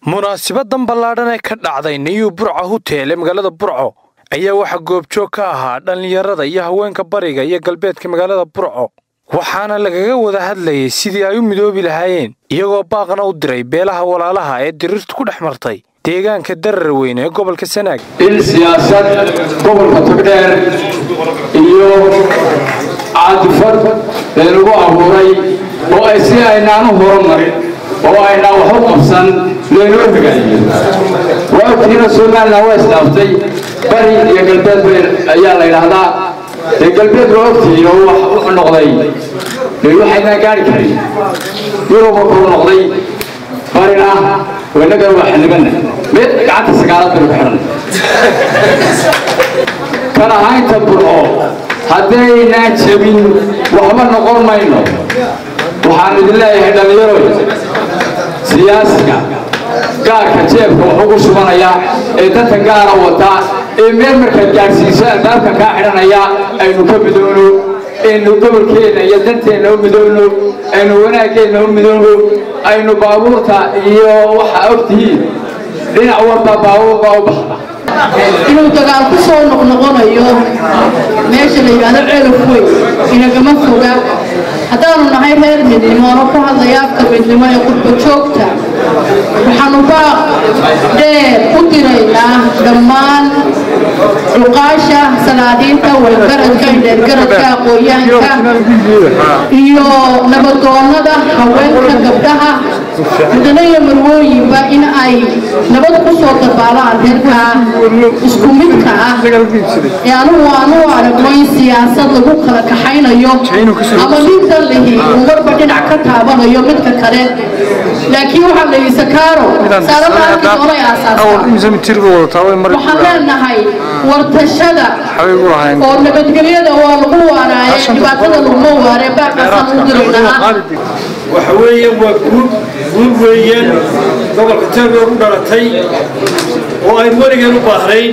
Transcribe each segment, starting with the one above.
munaasibadan ballaadhan ee ka dhacday niyu burca hutel ee magaalada burco ayaa waxaa goobjoog ka ahaa dhallinyarada iyo haweenka bariga iyo galbeedka magaalada burco waxaana lagaga wada hadlayay sidii ay u midoobi lahaayeen iyagoo baaqna u diray beelaha walaalaha ee diriirtu ku dhex martay deegaanka darar weyne ee gobolka sanaag in siyaasad gobolka togdheer iyo caadifad ee lagu abuuray oo ay si aynaanu horumarin oo aynaan wax u qabsan laynoo hogaayiyo waagtiina somalilan waa isdhaaftay bari iyo galbeed been ayaa la yidhaahdaa dee galbeed waa ogtihiin oo wax wuxuu noqday dee waxaynaan gaari karin yuruba kuu noqday barina wanagan waa xildhibana mid gacanta sagaalad baynu ku xidhan kan ahaynta burco haddaynaan jebin waxba noqon mayno waxaan idin leeyahay dhallinyaro siyaasiga gaarka jeebka wax ugu shubanaya ee dadka gaara wata ee meel markaad gaadhsiiso albaabka kaa xidhanaya aynu ka midoono aynu gobolkeenna iyo danteenna u midoono aynu wanaaggeenna u midoono aynu baabuurta iyo waxa ogtihiin dhinac walba baabuur baa u baxda inuu dagaal ku soo noqnoqonayo meesha la yidhaahdo ceelaf weyn inagama foga haddaanu nahay reer midnimo ano ku hadlaya afka midnimo ee qurba joogta waxaanu baaq dheer u diraynaa dhammaan cuqaasha salaadiinta weelgaradka indheergaradka aqooyaanka iyo nabadoonnada haweenka gabdhaha mudane iyo marwooyinba in ay nabad ku soo dabaalaan reerka isku midka ah ee anugu aanu aragno in siyaasad lagu kala kaxaynayo ama nin dallihi uu marba dhinac ka taabanayo midka kale laakiin waxaa la yidhi sakaaro saaradaarki doonay aasaasa waxaan leenahay wartashada oo nabadgelyada waa lagu waaraaye dhibaatada laguma waare baaqaasaan u diraynaa waxa weeye waa guud guud weeyaan gobolka taageer u dhalatay oo ay weligeen u baahnayn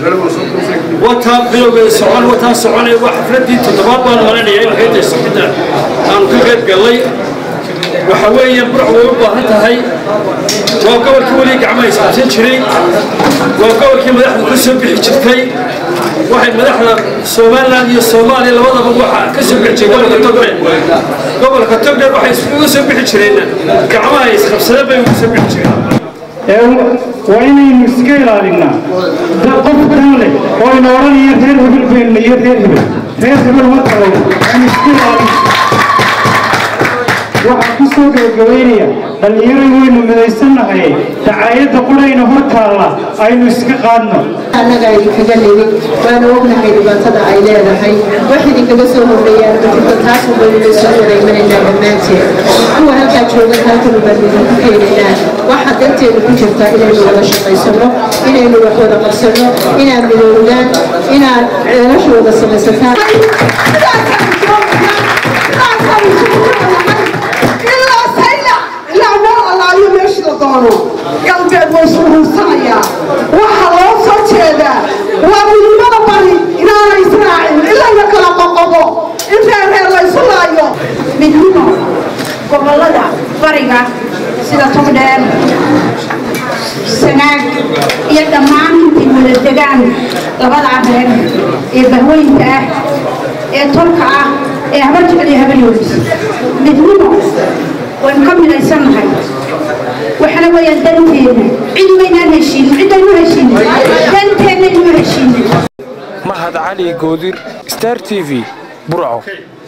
wataa bilowgeeda socon wataa soconay waa xafladii toddobaad baan malanaya in hayda socda aanu ka qayb gallay waxa weeye burc way u baahan tahay waa gobolkii weli gacmaha isqabsan jiray waa gobolkii madaxdu ka soo bixi jirtay waxay madaxda somalilan iyo soomaaliya labadaba waxa ka soo bixi jiray gobolka togdheer gobolka togdheer waxay isugu soo bixi jireen gacmaha isqabsadeen bay ugu soo bixi jireen waa inaynu iska ilaalinaa qof dan leh oo ina odhanaya reer hebel beenna iyo reer hebel reer hebel ma tahay aynu iska ilaalina waxaan ku soo gabagabaynaya dhallinyaray waynu midaysannahay dacaayadda qurayna hor taalla aynu iska qaadno annaga idinkaga nimid waana ognahay dhibaatada ay leedahay wax idinkaga soo horreeyaan majirto taas ubaynu soo wareymanaynaa dhammaanteed kuwa halkaa jooga halkanu baan idinku keenaynaa waxa danteenu ku jirta inaynu wada shaqaysano inaynu wax wada qabsano inaan midownaan inaan ceelasha wada samaysataan galbeed way suruursanayaa waxaa loo soo jeedaa waa midnimada bari inaana israacin ilayna kala qoqobo in reerreer laysu laayo midnimo gobolada bariga sida togdheer sanaag iyo dhammaan intay wada degaan labada reer ee bahweynka ah ee tolka ah ee habar jecel iyo habaryoolis midnimo waynu ka midaysannahay waxana weeyaan danteena cid waynaan heshiinin ciddaynu heshiinin danteenna inu heshiinin mahad cali goodir star t v burco